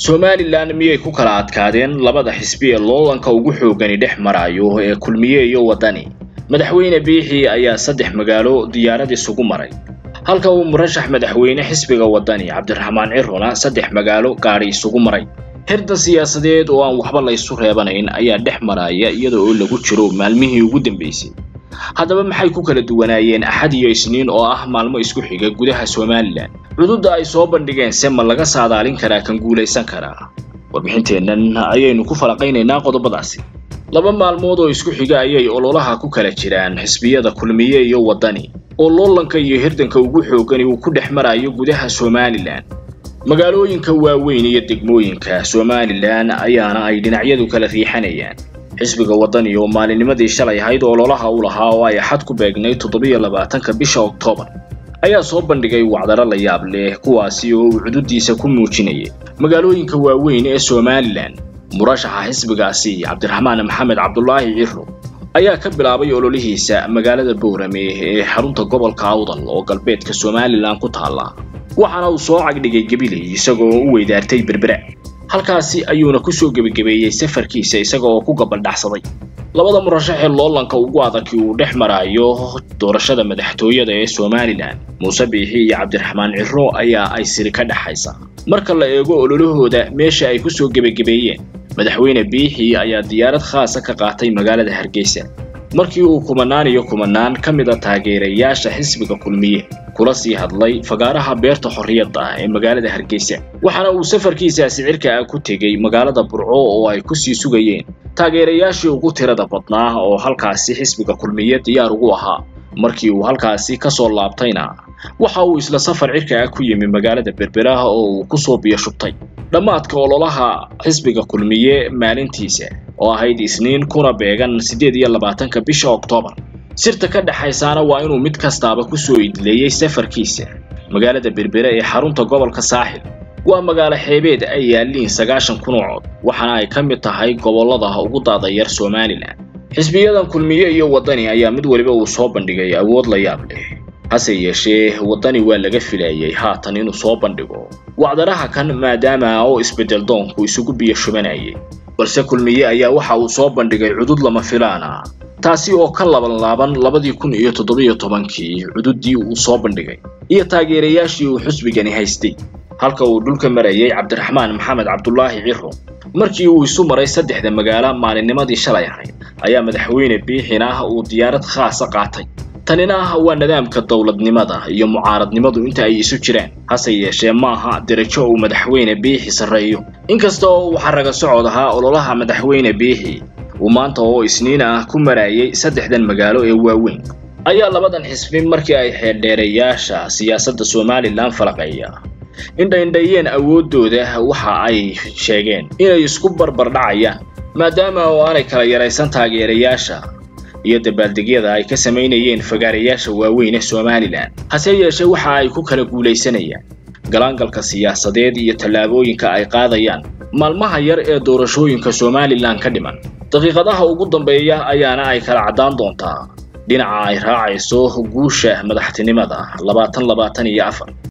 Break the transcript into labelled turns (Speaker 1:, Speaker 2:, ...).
Speaker 1: somalilan miyay ku kala adkaadeen labada xisbi ee loolanka ugu xoogani dhex marayo ee kulmiye iyo waddani madaxweyne biixi ayaa saddex magaalo diyaarad isugu maray halka uu murashax madaxweyne xisbiga waddani cabdiraxmaan cirona saddex magaalo gaadhi isugu maray hirdan siyaasadeed oo aan waxba la ysu reebanayn ayaa dhex maraya iyada oo lagu jiro maalmihii ugu dambeysay haddaba maxay ku kala duwanaayeen axad iyo isniin oo ah maalmo isku xiga gudaha somalilan cududda ay soo bandhigeen se ma laga saadaalin karaa kan guulaysan karaa warbixinteennan ayaynu ku falaqaynaynaa qodobadaasi laba maalmood oo isku xiga ayay ololaha ku kala jiraan xisbiyada kulmiye iyo waddani oo loolanka iyo hirdanka ugu xoogani uu ku dhex marayo gudaha somalilan magaalooyinka waaweyn iyo degmooyinka somalilan ayaana ay dhinacyadu kala riixanayaan xisbiga waddani oo maalinnimadii shalay ahayd ololaha u lahaa oo ay axad ku beegnay toddobiyo labaatanka bisha oktoobar ayaa soo bandhigay wacdaro la yaab leh kuwaasi oo uu cududiisa ku muujinayay magaalooyinka waaweyn ee somalilan murashaxa xisbigaasi cabdiraxmaan maxamed cabdulaahi ciro ayaa ka bilaabay ololihiisa magaalada boorame ee xarunta gobolka awdal oo galbeedka somalilan ku taalla waxaana uu soo cagdhigay gabiley isagoo u weydaartay berbera halkaasi ayuuna kusoo gebagabeeyey safarkiisa isaga oo ku gabaldhacsaday labada murashax ee loolanka ugu adagi uu dhex maraayo doorashada madaxtooyada ee somalilan muuse biixi iyo cabdiraxmaan ciro ayaa ay siri ka dhexaysa marka la eego ololahooda meesha ay kusoo gebagabeeyeen madaxweyne biixi ayaa diyaarad khaasa ka qaatay magaalada hargeysa markii uu kumanaan iyo kumanaan ka mid a taageerayaasha xisbiga kulmiye kula sii hadlay fagaaraha beerta xorriyadda ee magaalada hargeysa waxaana uu safarkiisaasi cirka ah ku tegey magaalada burco oo ay kusii sugayeen taageerayaashii ugu tirada badnaa oo halkaasi xisbiga kulmiye diyaar ugu ahaa markii uu halkaasi ka soo laabtayna waxa uu isla safar cirka ah ku yimi magaalada berberaha oo uu kusoo biyo shubtay dhammaadka ololaha xisbiga kulmiye maalintiisa oo ahayd isniin kuna beegan siddeed iyo labaatanka bisha oktoobar sirta ka dhexaysaana waa inuu mid kastaaba kusoo idleeyey safarkiisa magaalada berbere ee xarunta gobolka saaxil waa magaalo xeebeed ay yaalliin sagaashan kunuucood waxaana ay ka mid tahay gobollada ugu daadayar somalilan xisbiyadan kulmiye iyo waddani ayaa mid weliba uu soo bandhigay awood la yaab leh hase yeeshee waddani waa laga filayay haatan inuu soo bandhigo wacdaraha kan maadaama oo isbeddel doonku isugu biyo shubanayay balse kulmiye ayaa waxa uu soo bandhigay cudud lama filaana taasi oo ka laban laaban labadii kun iyo toddobiyo tobankii cududdii uu soo bandhigay iyo taageerayaashii uu xusbigani haystay halka uu dhulka marayay cabdiraxmaan maxamed cabdulaahi ciro markii uu isu maray saddexda magaalo maalinnimadii shalay ahayd ayaa madaxweyne biixin ah uu diyaarad khaasa qaatay tanina ah waa nidaamka dowladnimada iyo mucaaradnimadu inta ay isu jiraan hase yeeshee maaha derajo uu madaxweyne biixi sarreeyo inkasta oo uu xaraga socod ahaa ololaha madaxweyne biixi uu maanta oo isniin ah ku marayay saddexdan magaalo ee waaweyn ayaa labadan xisbi markii ay xeeldheerayaasha siyaasadda somalilan falaqeeya indhaindhayeen awooddooda waxa ay sheegeen inay isku barbar dhacayaan maadaama oo aanay kala yaraysan taageerayaasha iyo dabaaldegyada ay ka samaynayeen fagaarayaasha waaweyn ee somalilan hase yeeshee waxa ay ku kala guulaysanayaan galaangalka siyaasadeed iyo tallaabooyinka ay qaadayaan maalmaha yar ee doorashooyinka somalilan ka dhiman daqiiqadaha ugu dambeeya ayaana ay kala caddaan doontaa dhinaca ay raacayso guusha madaxtinimada labaatan labaatan iyo afar